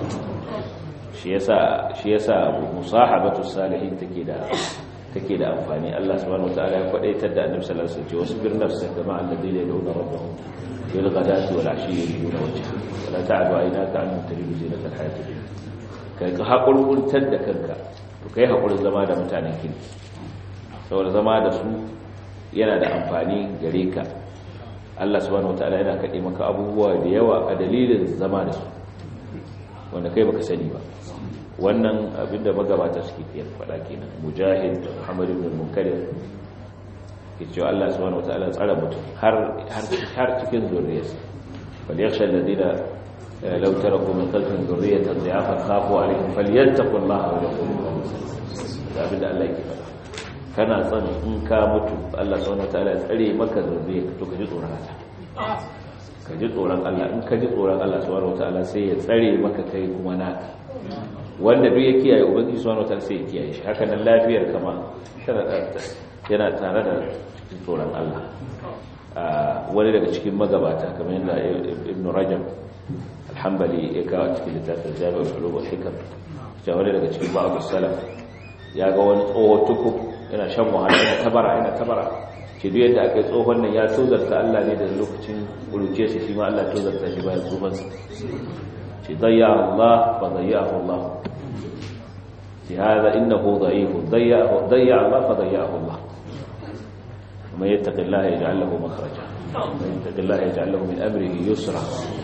shi yasa shi yasa musahabatu salihin take da take da amfani Allah subhanahu wataala ya kwadaitar da Annabi sallallahu alaihi wasallam wasbir nafsaka ma'a alladhina yad'una rabbahum bil ghadati wal 'ashi yuriduna wajha wa la ta'du aynaka an turidu zinata al hayati dunya kai ka hakurkuntar da kanka to kai hakurin zama da mutanen kirki saboda zama da su yana da amfani gare ka Allah subhanahu wataala yana kade maka abubuwa da yawa a dalilin zama da su wanda kai baka sani ba wannan abinda magabata suke fiye faɗa kenan mujahid muhammad ibn munkadir ke cewa Allah subhanahu wataala tsara mutum har har cikin zuriyarsa bal yakhsha alladhina law taraku min khalfihim dhurriyatan dha'afan khafu alaihim falyattaqullaha wa yaqulu da abinda Allah yake faɗa kana son in ka mutu Allah subhanahu wataala ya tsare maka zuriyar to ka ji tsoron Allah ka ji tsoron Allah in ka ji tsoron Allah subhanahu wataala sai ya tsare maka kai kuma naka wanda duk ya kiyaye ubangiji subhanahu wataala sai ya kiyaye shi haka nan lafiyar kama yana tare da tsoron Allah wani daga cikin magabata kamar yadda ibn rajab alhambali ya kawo cikin littafin jami'ar ulum wal hikam cewa wani daga cikin ba'd salaf ya ga wani tsoho tuku yana shan wahala yana tabara yana tabara ce duk yadda aka yi tsohon nan ya tozarta Allah ne da lokacin ƙuruce shi shi ma Allah tozarta shi bayan tsohonsa ce zayya Allah fa zayyahu Allah ce hada innahu dha'ifu zayya Allah fa zayyahu Allah kuma yattaqi Allah yaj'al lahu makhraja kuma yattaqi Allah yaj'al lahu min amrihi yusra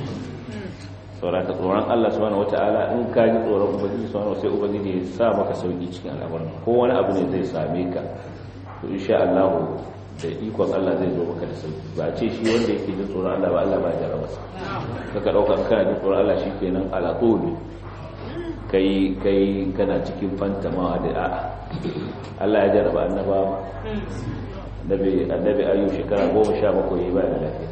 saboda tsoron Allah subhanahu wata'ala in ka ji tsoron ubangiji subhanahu sai ubangiji ya sa maka sauki cikin al'amuran ko wani abu ne zai same ka to insha Allah da ikon Allah zai zo maka da sauki ba ce shi wanda yake jin tsoron Allah ba Allah ba ya jarraba sa kaka dauka kana jin tsoron Allah shikenan ala tuli kai kai kana cikin fantama da a'a Allah ya jarraba annaba annabi annabi ayu shekara 17 yayi ba da lafiya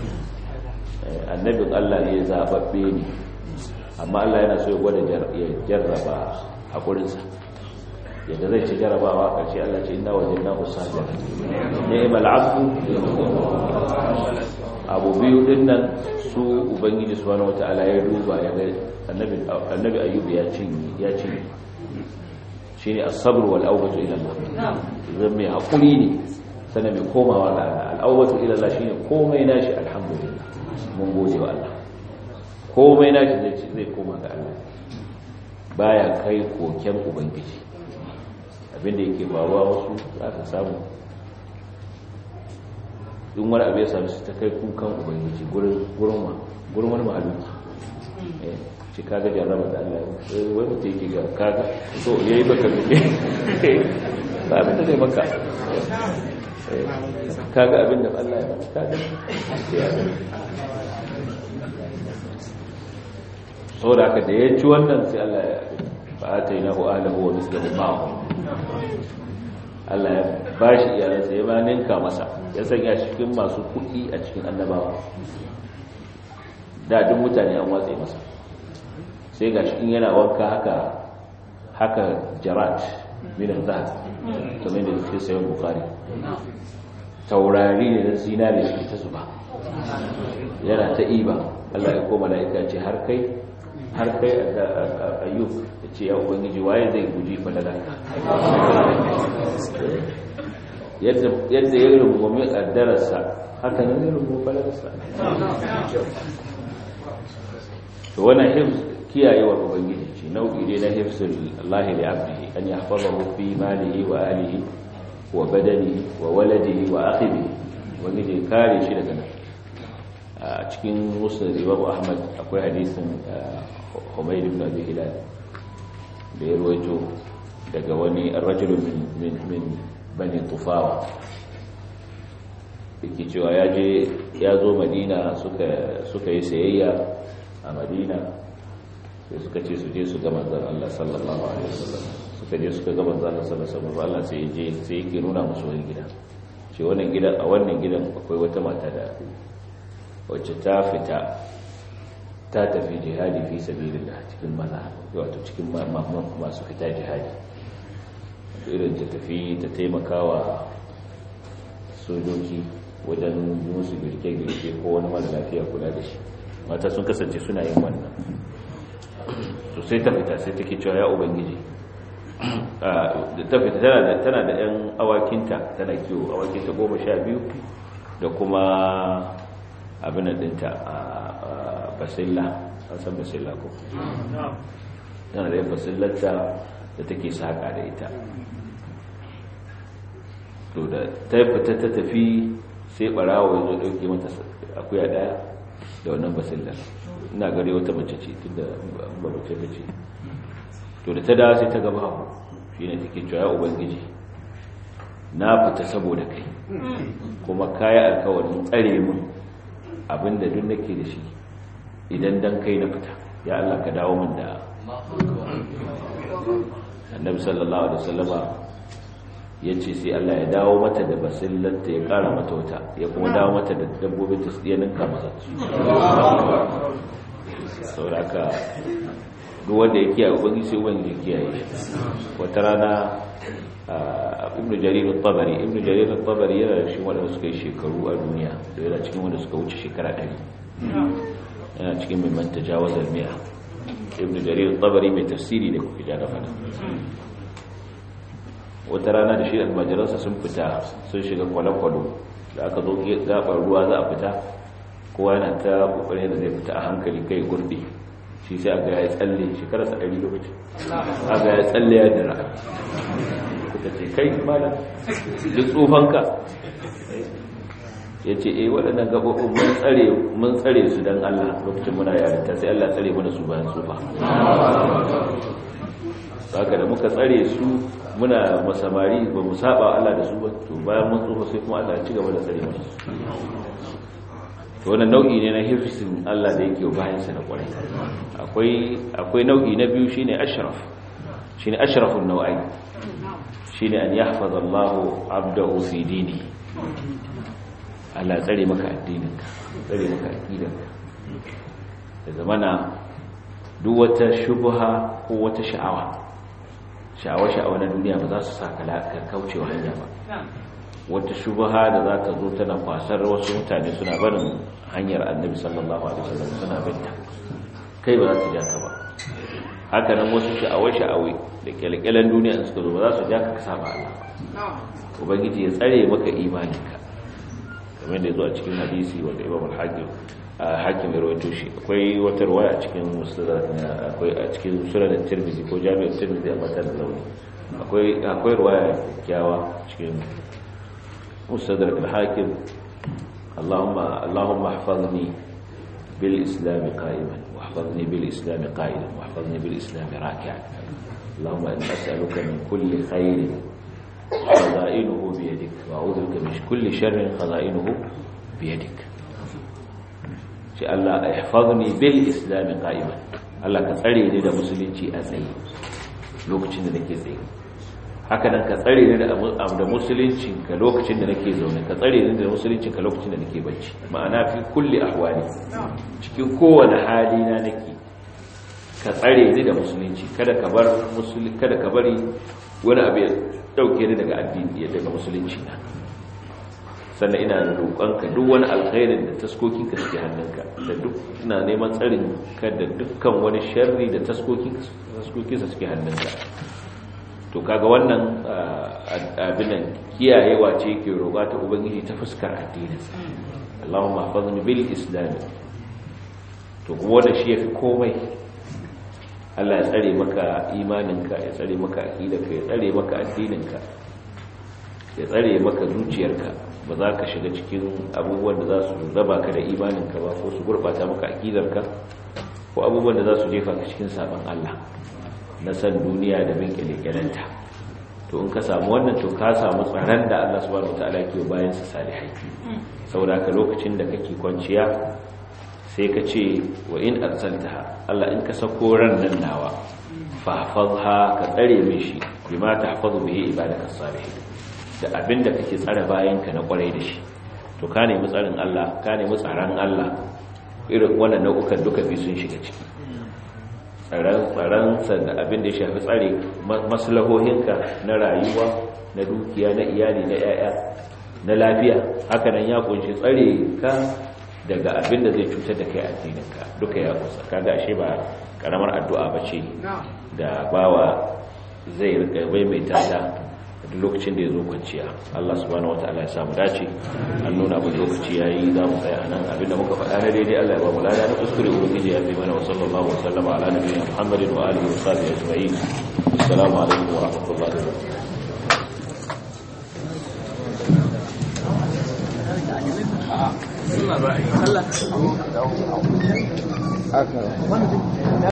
annabin Allah ne zababbe ne amma Allah yana so ya gwada ya jarraba hakurinsa yadda zai ci jarabawa ƙarshe Allah ce ina wajen na usajira ni'mal abdu abu biyu din nan su ubangiji subhanahu wataala ya duba ya ga annabi annabi ayyub ya cinye ya cinye shine as-sabr wal awbatu ila Allah zan mai hakuri ne sannan mai komawa ga Allah al'awwatu ila Allah shine komai nashi alhamdulillah mun gode wa Allah komai nashi zai zai koma ga Allah baya kai koken ubangiji abinda yake faruwa wasu za ka samu in wani abu ya sami su ta kai kukan ubangiji gurin wani mahaluki ce kaga jarraba da Allah wai mutum yake ga kaga so ya yi baka duke ba abin da zai maka kaga abin da Allah ya maka kaga sau da aka da ya ci wannan sai Allah ya ba ta yi na hu'alahu wa mislahu ma'ahu Allah ya ba shi iyalansa ya ba ninka masa ya sanya cikin masu kuɗi a cikin annabawa da duk mutane an watsa masa sai ga cikin yana wanka haka haka jarat min zahab kamar da cikin sayan bukari taurari ne na zinari shi ta zuba yana ta iba Allah ya koma la'ika ce har kai har kai ayyub da ce ya ubangiji waye zai guji falala yadda ya rungumi ƙaddararsa haka nan zai rungumi falalarsa to wannan hifz kiyayewar ubangiji ce nau'i ne na hifzul Allah li abdihi an yahfazahu fi malihi wa alihi wa badanihi wa waladihi wa akhihi ubangiji kare shi daga nan a cikin musnad Imam Ahmad akwai hadisin Humayd ibn Abi Hilal da ya rawaito daga wani ar-rajul min min bani Tufawa yake cewa ya je ya zo Madina suka suka yi sayayya a Madina sai suka ce su je su ga manzon Allah sallallahu alaihi wasallam suka je suka ga manzon Allah sallallahu alaihi wasallam Allah sai je sai yake nuna musu wani gida ce wannan gidan a wannan gidan akwai wata mata da wacce ta fita ta tafi jihadi fi sabilillah cikin maza wato cikin masu fita jihadi irin ta tafi ta taimakawa sojoji wajen musu girke-girke ko wani mara lafiya kula da shi mata sun kasance suna yin wannan to sai ta fita sai take cewa ya ubangiji ta fita tana da 'yan awakinta tana kiwo awakinta goma sha biyu da kuma abin da dinta a basilla an san basilla ko tana da yin basillarta da take saƙa da ita to da ta fita ta tafi sai ɓarawa ya zo ɗauke mata akuya ɗaya da wannan basillar ina gare wata mace ce tun da ba mace ta ce to da ta dawa sai ta gaba abu shi ne take cewa ya ubangiji na fita saboda kai kuma kaya alkawarin tsare mun abinda duk nake da shi idan dan kai na fita ya Allah ka dawo min da annabi sallallahu alaihi wasallama yace sai Allah ya dawo mata da basillanta ya kara mata wata ya kuma dawo mata da dabbobin ta ya ninka masa sauraka duk wanda ya kiyaye ubangi sai ubangi ya kiyaye wata rana ibnu jarir al-tabari ibnu jarir al-tabari yana da shi wanda suka yi shekaru a duniya da yana cikin wanda suka wuce shekara 100 yana cikin mai manta jawazar miya ibnu jarir al-tabari mai tafsiri ne kuke da fada wata rana da shi almajiransa sun fita sun shiga kwale-kwalo da aka zo gabar ruwa za a fita kowa yana ta kokarin da zai fita a hankali kai gurbi shi sai aga ya tsalle shekararsa ɗari lokaci aga ya tsalle ya dira kuka ce kai malam duk tsofanka ya ce eh waɗannan gaɓoɓin mun tsare mun tsare su don Allah lokacin muna yarinta sai Allah tsare mana su bayan tsufa haka da muka tsare su muna masamari ba mu saba Allah da su ba to bayan mun tsufa sai kuma Allah ya ci gaba da tsare mana su to wannan nau'i ne na hifsin Allah da yake bayan sa na kwarai akwai akwai nau'i na biyu shine ashraf shine ashrafun nau'ai shine an yahfaz Allah 'abdahu fi dini Allah tsare maka addininka tsare maka aqidanka da zamana duk wata shubha ko wata sha'awa sha'awa-sha'awa na duniya ba za su sa ka kaucewa hanya ba wata shubha da za ta zo tana kwasar wasu mutane suna barin hanyar annabi sallallahu alaihi wasallam suna binta kai ba za ta ja ka ba haka nan wasu sha'awa-sha'awai da kyalkyalan duniya in suka zo ba za su ja ka ka saba Allah ubangiji ya tsare maka imaninka kamar da ya zo a cikin hadisi wanda imam al-hakim hakim ya rawaito shi akwai wata ruwaya a cikin musnad akwai a cikin sunan tirmidhi ko jami'ar tirmidhi a matan launi akwai akwai ruwaya kyawa cikin musnad al-hakim Allahumma Allahumma ihfazni bil islam qa'iman واحفظني بالإسلام قائلا واحفظني بالإسلام راكعا اللهم إن أسألك من كل خير خزائنه بيدك وأعوذ بك من كل شر خزائنه بيدك شاء الله احفظني بالإسلام قائما Allah ka tsare ni da musulunci a tsaye lokacin da nake tsaye haka nan ka tsare ni da musulunci ka lokacin da nake zaune ka tsare ni da musulunci ka lokacin da nake bacci ma'ana fi kulli ahwali cikin kowane hali na nake ka tsare ni da musulunci kada ka bar musulunci kada ka bari wani abu ya dauke ni daga addini daga musulunci na sannan ina da roƙonka duk wani alkhairin da taskokin ka suke hannunka da duk ina neman tsarin ka da dukkan wani sharri da taskokin taskokin sa suke hannunka to kaga wannan abinan kiyayewa ce ke roƙa ta ubangiji ta fuskar addininsa Allahumma hafizni bil islam to kuma wanda shi yafi komai Allah ya tsare maka imaninka ya tsare maka aqidarka ya tsare maka addininka ya tsare maka zuciyarka ba za ka shiga cikin abubuwan da za su raba ka da imaninka ba ko su gurbata maka aqidarka ko abubuwan da za su jefa ka cikin sabon Allah na san duniya da bin kyalekyalenta to in ka samu wannan to ka samu tsaron da Allah subhanahu wataala ke bayan sa salihai saboda haka lokacin da kake kwanciya sai ka ce wa in arsaltaha Allah in ka sako ran nan nawa fahfazha ka tsare min shi bima tahfazu bihi ibadaka salihin da abinda kake tsare bayanka na kwarai da shi to ka nemi tsarin Allah ka nemi tsaron Allah irin wannan nau'ukan duka bi sun shiga ciki tsaransa da abin da ya shafi tsare maslahohinka na rayuwa na dukiya na iyali na yaya na lafiya hakanan ya kunshi tsare ka daga abin da zai cutar da kai addininka duka ya kusa kaga ashe ba karamar addu'a ba ce da bawa zai rika maimaita ta duk lokacin da ya zo kwanciya Allah subhanahu wataala ya samu dace an nuna mu lokaci yayi za mu tsaya nan abinda muka faɗa na daidai Allah ya ba mu lada na kuskure ubangiji ya fi mana wa sallallahu wa sallama ala nabiyina Muhammadin wa alihi wa sahbihi ajma'in assalamu alaikum wa rahmatullahi wa barakatuh Allah